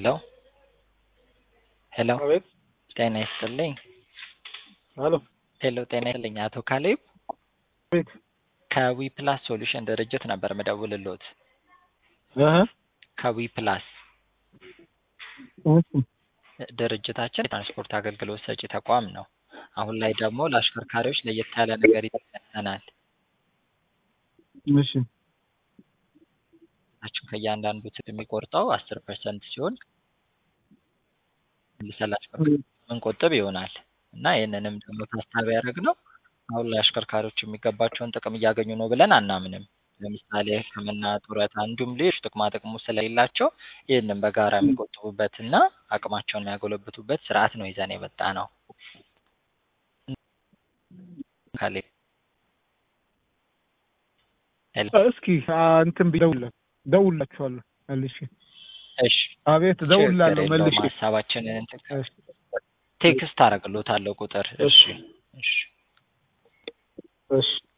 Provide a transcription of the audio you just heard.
ሄሎ ሄሎ አቤት ጤና ይስጥልኝ። አሎ ሄሎ ጤና ይስጥልኝ። አቶ ካሌብ አቤት ከዊ ፕላስ ሶሉሽን ድርጅት ነበር ምደውልሎት። እህ ከዊ ፕላስ እሺ ድርጅታችን የትራንስፖርት አገልግሎት ሰጪ ተቋም ነው። አሁን ላይ ደግሞ ለአሽከርካሪዎች ለየት ያለ ነገር ይጠናል። እሺ ናቸው ከእያንዳንዱ ትት የሚቆርጠው አስር ፐርሰንት ሲሆን ለአሽከርካሪዎች ምንቆጥብ ይሆናል እና ይህንንም ደግሞ ታሳቢ ያደረግነው አሁን ላይ አሽከርካሪዎች የሚገባቸውን ጥቅም እያገኙ ነው ብለን አናምንም። ለምሳሌ ሕክምና፣ ጡረታ እንዲሁም ሌሎች ጥቅማ ጥቅሙ ስለሌላቸው ይህንን በጋራ የሚቆጥቡበትና አቅማቸውን የሚያጎለብቱበት ስርዓት ነው ይዘን የመጣ ነው። ካሌብ ሄሎ እስኪ አ፣ እንትን ቢ- ደውልላ- ደውልላችኋለሁ መልሼ። እሺ አቤት ደውላለሁ ችግር የለውም። መልሼ። ሀሳባችንን እንትን እሺ ቴክስት አደርግሎታለሁ ቁጥር። እሺ እሺ እሺ